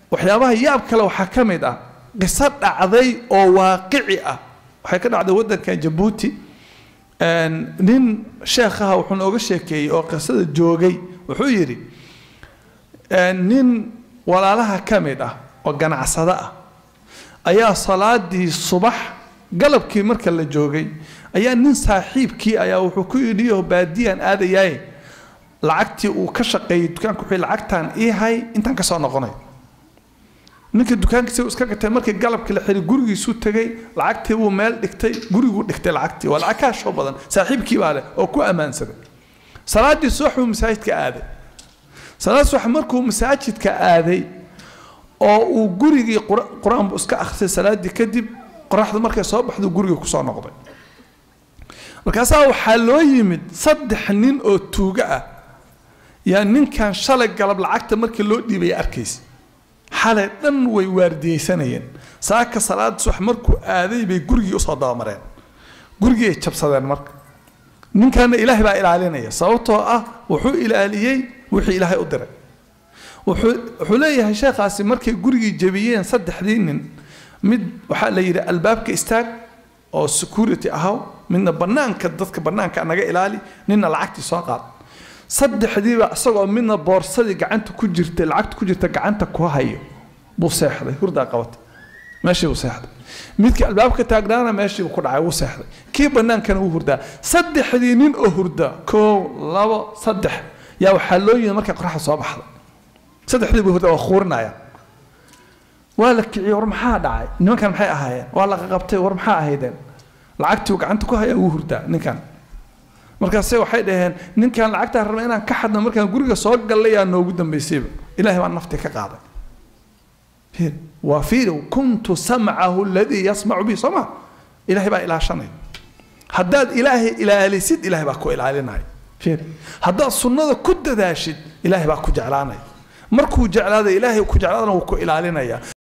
waxyaabaha yaab kale waxaa ka mid ah qiso dhacday oo waaqici ah waxay ka dhacday waddankan jabuuti nin sheekhaha wuxuu nooga sheekeeyey oo qisada joogay wuxuu yidhi nin walaalaha ka mid ah oo ganacsado ah ayaa salaadii subax galabkii marka la joogay ayaa nin saaxiibkii ayaa wuxuu ku yidhi oo baadiyaan aadayaaye lacagtii uu ka shaqeeyey dukaanka wuxuu lacagtaan ii hay intaan ka soo noqonay ninka dukaankiisa iska gatay markii galabkii la xiray gurigiisuu tegay lacagtii buu meel dhigtay guriguu dhigtay lacagtii waa lacag kaashoo badan saaxiibkii baa leh oo ku ammaansaday salaadii subax buu masaajidka aaday salaad subax markuu masaajidka aaday oo uu gurigii qur-aan buu iska akhriyay salaadii kadib qoraxdu markay soo baxdu gurigii kusoo noqday markaasaa waxaa loo yimid saddex nin oo tuugo ah yaa ninkan shalay galab lacagta markii loo dhiibaya arkaysa xalay dhan way waardiyeysanayeen saaka salaada subax markuu aaday bay gurigii usoo dabamareen gurigii ay jabsadeen marka ninkanna ilaahay baa ilaalinaya sababtoo ah wuxuu ilaaliyey wixii ilaahay u diray wuxuu wuxuu leeyahay sheekhaasi markay gurigii jebiyeen saddexdii nin mid waxaa la yidhi albaabka istaag oo security ahaw midna bannaanka dadka bannaanka naga ilaali ninna lacagtii soo qaad saddexdiiba isagoo midna boorsadii gacanta ku jirta lacagta ku jirta gacanta ku hayo buu seexday hurdaa qabatay meeshii buu seexday midkii albaabka taagnaana meeshii buu ku dhacay wuu seexday kii bannaankana wuu hurdaa saddexdii nin oo hurda koow labo saddex yaa waxaa loo yimid markay qoraxda soo baxday saddexdii buu hurda waa khuurinayaan waa la kiciyey war maxaa dhacay nimankan maxay ahaayeen waa la qaqabtay war maxaa ahaydeen lacagtii uu gacanta ku hayaa wuu hurdaa ninkan markaase waxay dhaheen ninkan lacagtaa rabna inaan ka xadno markaan guriga soo gallay yaa noogu dambaysayba ilaahay baa naftii ka qaaday waa fiiri kuntu samcahu aladii yasmacu bihi soo ma ilaahay baa ilaashanaya haddaad ilaahay ilaalisid ilaahay baa ku ilaalinaya fiiri haddaad sunnada ku dadaashid ilaahay baa ku jeclaanaya markuu jeclaada ilaahay ku jeclaadana wuu ku ilaalinaya